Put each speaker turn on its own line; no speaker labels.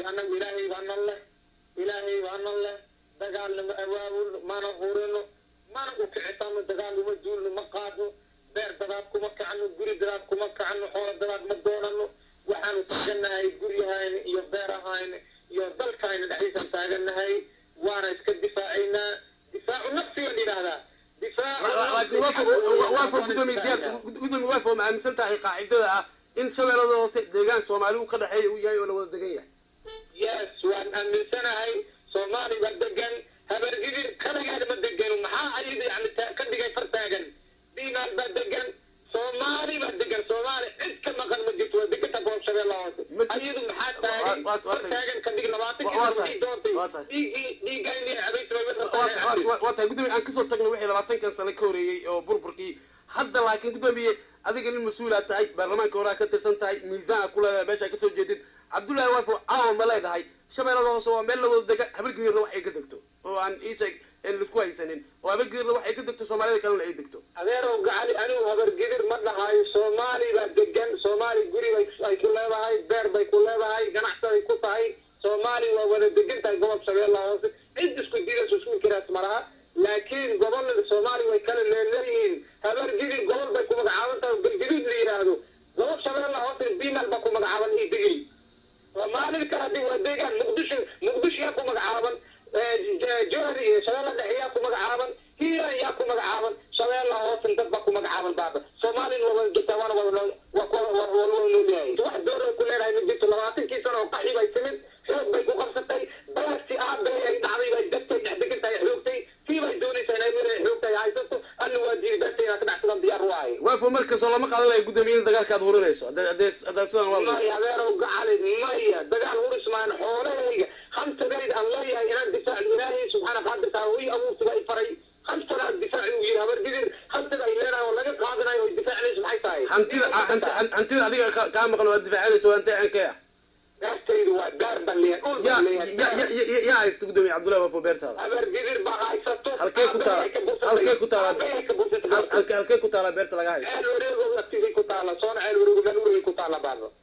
annagu ilaahay baa nan leh ilaahay baa nan leh dagaalna ma awaabulno mana hurino mana u kicitano dagaal uma duulno ma qaadno beer dadaad kuma kacno guri dadaad kuma kacno xoolo dadaad ma doonano waxaanu taaganahay guryahayna iyo beerahayna iyo dalkayna dhexdiisaan taaganahay waana iska difaacaynaa difaacu nafsi baan yidhaahdaa
laakiin waafo gudoomiye diyaar gudoomiye waafo ma aaminsan tahay qaacidada ah in shabeellada hoose deegaan soomaali uu ka dhexeeya uu yahay oo la wada degan yahay
yes waan aaminsanahay soomaali baa degan habargidir kaligeeda ma degano maxaa ayada yani ta- ka dhigay far taagan diimaal baa degan soomaali baa degan soomaali cid ka maqan ma jirto waa deganta goob shabeella hoose
Ma jir-
ayadu maxaa
Waa-
taagan
waa- waa
far
tahay.
taagan ka dhig labaatan
Waa- waa
kii
tahay.
doontay
Waa tahay.
dhiiggii dhiigayni cabaysa way
Waa- waa- waa- waa tahay gudoomiye aan kasoo tagno wixii labaatankan sano ka horeeyey oo burburkii hadda laakiin gudoomiye adiga nin mas-uulaa tahay baarlamaanka horaa ka tirsan tahay miisaana ku leedahay meeshaa kasoo jeedid cabdullaahi waafo caawa ma leedahay shabeellada hoose waa meel la wada dega habargedirna wax ay ka degto oo aan iisheeg aan laisku haysanin oo habargedirna wax ay ka degto soomaalida kalena ay degto
adeerow gacali anigu habargidir ma dhahayo soomaali baa degan soomaali guri bay ay ku leedahay beer bay ku leedahay ganacsi bay ku tahay soomaali waa wada degan tahay gobob shabeellaha hoose cid isku diidayso isku inkiraas ma laha laakiin gobolada soomaali way kala leeleeyihiin habargidir gobol bay ku magacaaban tahay galgaduud la yidhaahdo gobob shabeellaha hoose bimal baa ku magacaaban iyo digil soomaalida kale hadii waa deegaan muqdisho muqdisho yaa ku magacaaban jowhar iyo shabeella dhexe yaa ku magacaaban hiiran yaa ku magacaaban shabeella hoosan dad baa ku magacaaban baaba soomaalina waa wada jirtaa waana wada noo- waa ku- waa- waa wada noolyahay wax door ay ku leedahay ma jirto labaatankii sano oo qaxi bay timid xoog bay ku qabsatay beerti aabay ay dhacday bay degtay dhex degan tahay xoogtay tii bay doonaysaa inay meel ay xoogtay haysato alla waa diiday beerta inaad ka dhacsadan diyaar u ahay
waafo markastoo lama qaadanayo gudoomiye in dagaalka aad hurinayso hadda hadda haddaad sidan waa
maya adeerow gacali maya dagaal hurismaan xoolahayga hamtagayda aan leeyahay inaan difaac ilaahay subxaana qaadirka ii abuurtiba ay faray hamtana difaaci uu yihi habargidir hamtada ay leedahay oo laga qaadanayo oo difaacinayso maxay tahay
hantida hanti- hantida adiga ka- kaa maqan oo aad difaacanayso waa intee ankee ah
beertaydu waa beer baan leeyahay dhul
yaa
baan leeyahay
ya- ya- ya- yaa haysta gudoomiye cabdullahi waafo beertaada
habargidir baa haysato
Halkee ku taala?
Aabbahay ka bursatay.
Halkee ku taala?
Aabbahay ka bursatay.
Hal- halkee halkee ku taala beerta laga haysto
ceel wareego agtiday ku taala soona ceel wareego meel wareegay ku taala baaba